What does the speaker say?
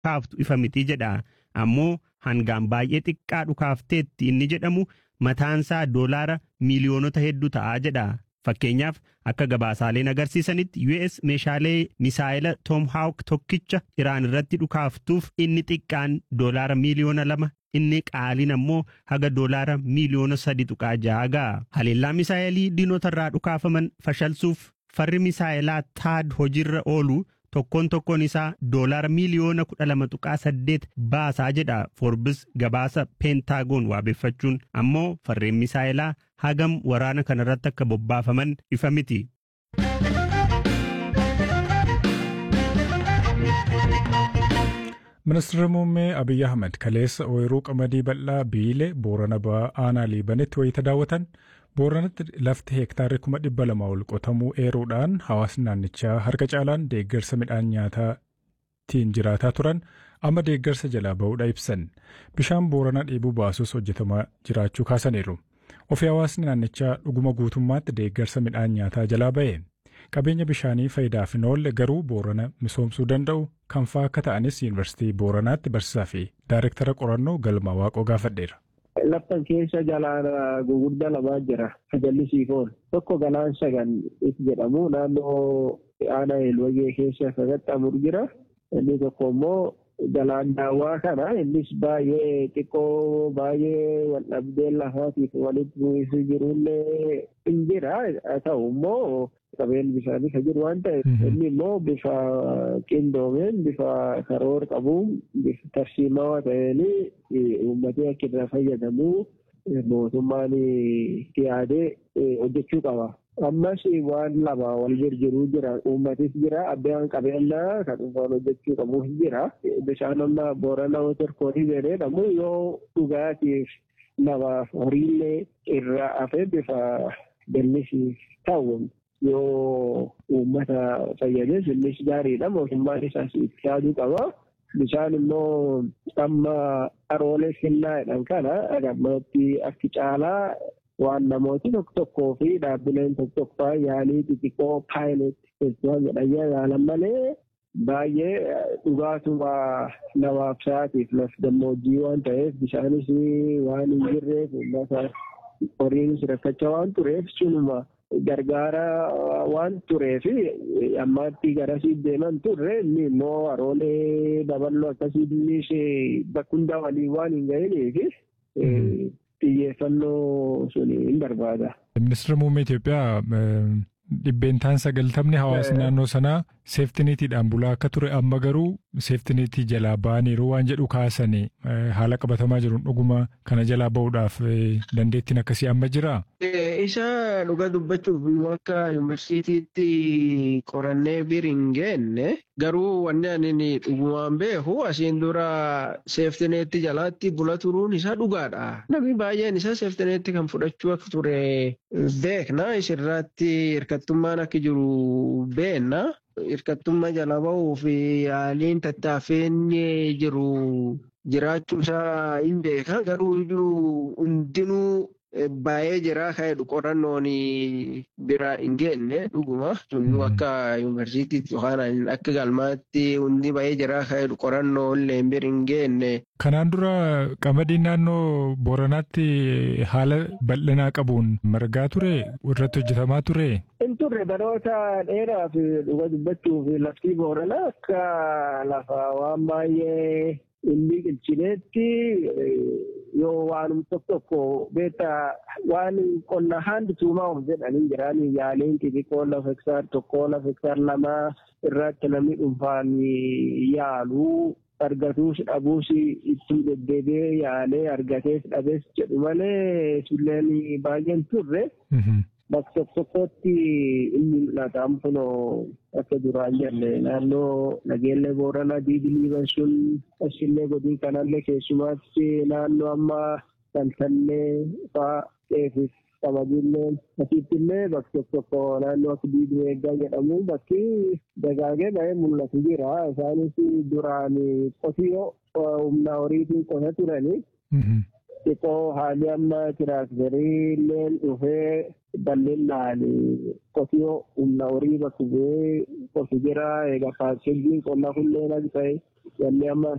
kaaftu ifa miti jedha ammoo hangaan baay'ee xiqqaa dhukaafteetti inni jedhamu mataansaa doolaara miiliyoonota hedduu ta'aa jedha. Fakkeenyaaf akka gabaasaaleen agarsiisanitti US meeshaalee misaayila Tom Hawk tokkicha Iraan irratti dhukaaftuuf inni xiqqaan doolaara miiliyoona lama inni qaaliin ammoo haga doolaara miiliyoona sadi tuqaa ja'a ga'a. Haleellaa misaayilii diinota irraa dhukaafaman fashalsuuf farri misaayilaa taad hojiirra oolu tokkoon tokkoon isaa doolaara miiliyoona kudha lama tuqaa saddeet baasaa jedha Forbes gabaasa peentaagoon waabeffachuun ammoo farreen misaayilaa hagam waraana kanarratti akka bobbaafaman ifa miti. Ministeerri muummee Abiyyi Ahmed kaleessa ooyiruu qamadii bal'aa biilee Boorana ba'aa aanaa liibanitti wayita daawwatan Booranatti lafti heektaarri kuma dhibba lama ol qotamuu eeruudhaan hawaasni naannichaa harka caalaan deeggarsa midhaan nyaataatiin jiraataa turan amma deeggarsa jalaa ba'uudha ibsan. Bishaan Booranaa dheebuu baasuus hojjetamaa jiraachuu kaasaniiru. Ofii hawaasni naannichaa dhuguma guutummaatti deeggarsa midhaan nyaataa jalaa ba'e. Qabeenya bishaanii faayidaaf hin oolle garuu Boorana misoomsuu danda'u kan fa'aa akka ta'anis Yuunivarsiitii Booranaatti barsiisaa fi Daayirektara qorannoo Galma Waaqoo gaafadheera. Laftan keessa galaan guguddaa lamaa jira. Jallisiif oolu. Tokko galaan sagan itti jedhamu naannoo aanaa Eelwayyee keessa qaxxaamuru jira. Inni tokko immoo galaan daawwaa kana innis baay'ee xiqqoo baay'ee wal dhabdee lafaatiif walitti bu'isu jirullee hin jira. Haa ta'u immoo qabeen bishaanii kan jiru waan ta'eef inni immoo bifa qindoomeen bifa karoora qabuun bifa tarsiimaa ta'een uummatee akka irraa fayyadamu mootummaan yaadee hojjechuu qaba. Ammas waan lama wal jirjiruu jira. Uummatis jira. Abbaan qabeenyaa kan dhuunfaan hojjechuu qabu jira. Bishaan amma boorana waterkoolii jedhamu yoo dhugaatiif namaaf horiillee irraa hafee bifa jallisiif ta'u yoo uummata fayyades innis gaariidha. Mootummaan isaas itti yaaduu qaba. Bishaan immoo amma aroolee kennaadhaan kana agamatti akki caalaa waan namooti tokko tokkoo fi dhaabbileen tokko tokko yaalii xixiqqoo paayilet festivaal jedhan yaalan malee baay'ee dhugaatuma namaaf sa'aatiif laf gammoojjii waan ta'eef bishaanis waan hin jirreef uummata horiinis rakkachaa waan tureef sunuma gargaara waan tureef ammaatti garasii deeman turre inni immoo aroolee daballoo akkasii bakka hundaa waliin waan hin ga'iniif xiyyeeffannoo sun hin barbaada. Ministeera muummee Itoophiyaa dhibbeentaan sagaltamni hawaasni naannoo sanaa seeftiniitiidhaan bulaa akka ture amma garuu seeftiniitii jalaa ba'aniiru waan jedhu kaasanii haala qabatamaa jiruun dhuguma kana jalaa ba'uudhaaf dandeettiin akkasii amma jiraa? Isa dhuga dubbachuuf akka yuunivarsiitiitti qorannee bir hin geenne garuu wanni ani dhugumaan beeku asiin dura seeftineetti jalaatti bula turuun isaa dhugaadha. Namni baay'een isaa seeftineetti kan fudhachuu akka ture beekna. Isirratti hirkattummaan akka jiru beenna. Hirkattummaa jala bahuu fi haaliin tattaaffeen jiru jiraachuu isaa hin beeka. Garuu hundinuu baay'ee jira ka'edhu qorannoon bira hin geenne dhuguma sunuu akka yuunivarsiitiitti yookaan akka galmaatti hundi baay'ee jira ka'edhu qorannoo illee bira hin geenne. Kanaan dura qamadiin naannoo Booranaatti haala bal'inaa qabuun margaa ture irratti hojjetamaa ture. Hin turre baroota dheeraa fi dhuga dubbachuuf laftii Booranaa akka lafa waan baay'ee inni qilchineetti yoo waanum tokko tokko beektaa waan qonna haandi tuumaa of jedhanii jiran yaaliin xixiqqoo lafa hektaar tokko lafa hektaar lamaa irratti namni dhuunfaan yaalu argatuus dhabuus ittiin deddeebi'ee yaalee argatees dhabees jedhu malee sulleen baay'een turre. bakka tokko tokkotti inni mul'ata kunoo akka duraan jenne naannoo nageellee booranaa diidiliiban sun asillee godii kanallee keessumaatti naannoo amma taltallee faa qeefis qamadiillee asiittillee bakka tokko tokko naannoo akka diidii eeggaa jedhamu bakki dagaagee ba'ee mul'atu jira isaanis duraan qotiyyoo humna horiitiin qota turanii. xiqqoo haalli amma tiraaktarii illee dhufee bal'inaan qotiyyoo humna horii bakka bu'ee qotu jira egaa paakkeejiin qonnaa kunneen akka ta'e wanni amma